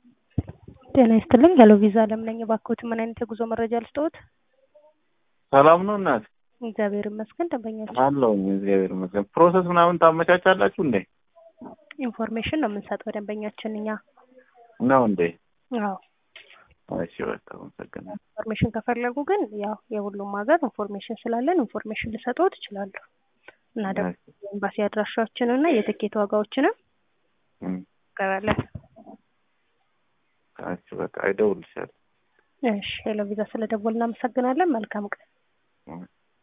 ጤና ይስጥልኝ ሄሎ ቪዛ አለም ነኝ። እባክዎት ምን አይነት የጉዞ መረጃ ልስጥዎት? ሰላም ነው እናት? እግዚአብሔር ይመስገን። ደንበኛችን አለሁ እግዚአብሔር ይመስገን። ፕሮሰስ ምናምን ታመቻቻላችሁ እንዴ? ኢንፎርሜሽን ነው የምንሰጠው ደንበኛችን እኛ። ነው እንዴ? አዎ እሺ በቃ አመሰግናለሁ። ኢንፎርሜሽን ከፈለጉ ግን ያው የሁሉም ሀገር ኢንፎርሜሽን ስላለን ኢንፎርሜሽን ልሰጥዎት እችላለሁ እና ደግሞ የኤምባሲ አድራሻዎችንና የትኬት ዋጋዎችንም እም፣ ቀበለን። እሺ በቃ እደውልልሻለሁ። እሺ ሄሎ ቪዛ ስለደወልን እናመሰግናለን። መልካም ቀን። እም።